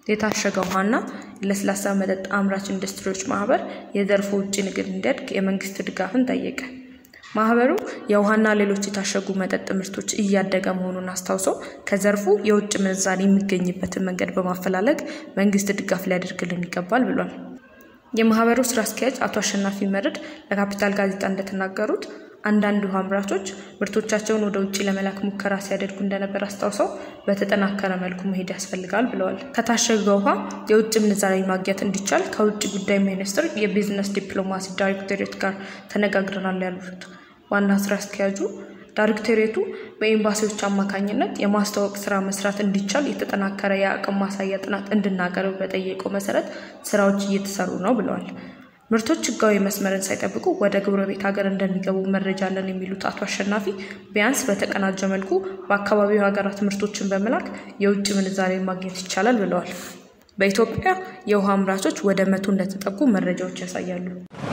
የታሸገ ውሃና ለስላሳ መጠጥ አምራች ኢንዱስትሪዎች ማህበር የዘርፉ ውጭ ንግድ እንዲያድግ የመንግስት ድጋፍን ጠየቀ። ማህበሩ የውሃና ሌሎች የታሸጉ መጠጥ ምርቶች እያደገ መሆኑን አስታውሶ ከዘርፉ የውጭ ምንዛሪ የሚገኝበትን መንገድ በማፈላለግ መንግስት ድጋፍ ሊያደርግልን ይገባል ብሏል። የማህበሩ ስራ አስኪያጅ አቶ አሸናፊ መርድ ለካፒታል ጋዜጣ እንደተናገሩት አንዳንድ ውሃ አምራቾች ምርቶቻቸውን ወደ ውጭ ለመላክ ሙከራ ሲያደርጉ እንደነበር አስታውሰው በተጠናከረ መልኩ መሄድ ያስፈልጋል ብለዋል። ከታሸገ ውሃ የውጭ ምንዛሪ ማግኘት እንዲቻል ከውጭ ጉዳይ ሚኒስቴር የቢዝነስ ዲፕሎማሲ ዳይሬክቶሬት ጋር ተነጋግረናል ያሉት ዋና ስራ አስኪያጁ ዳይሬክቶሬቱ በኤምባሲዎች አማካኝነት የማስተዋወቅ ስራ መስራት እንዲቻል የተጠናከረ የአቅም ማሳያ ጥናት እንድናቀርብ በጠየቀው መሰረት ስራዎች እየተሰሩ ነው ብለዋል። ምርቶች ህጋዊ መስመርን ሳይጠብቁ ወደ ጎረቤት ሀገር እንደሚገቡ መረጃ አለን የሚሉት አቶ አሸናፊ ቢያንስ በተቀናጀ መልኩ በአካባቢው ሀገራት ምርቶችን በመላክ የውጭ ምንዛሬ ማግኘት ይቻላል ብለዋል። በኢትዮጵያ የውሃ አምራቾች ወደ መቶ እንደተጠጉ መረጃዎች ያሳያሉ።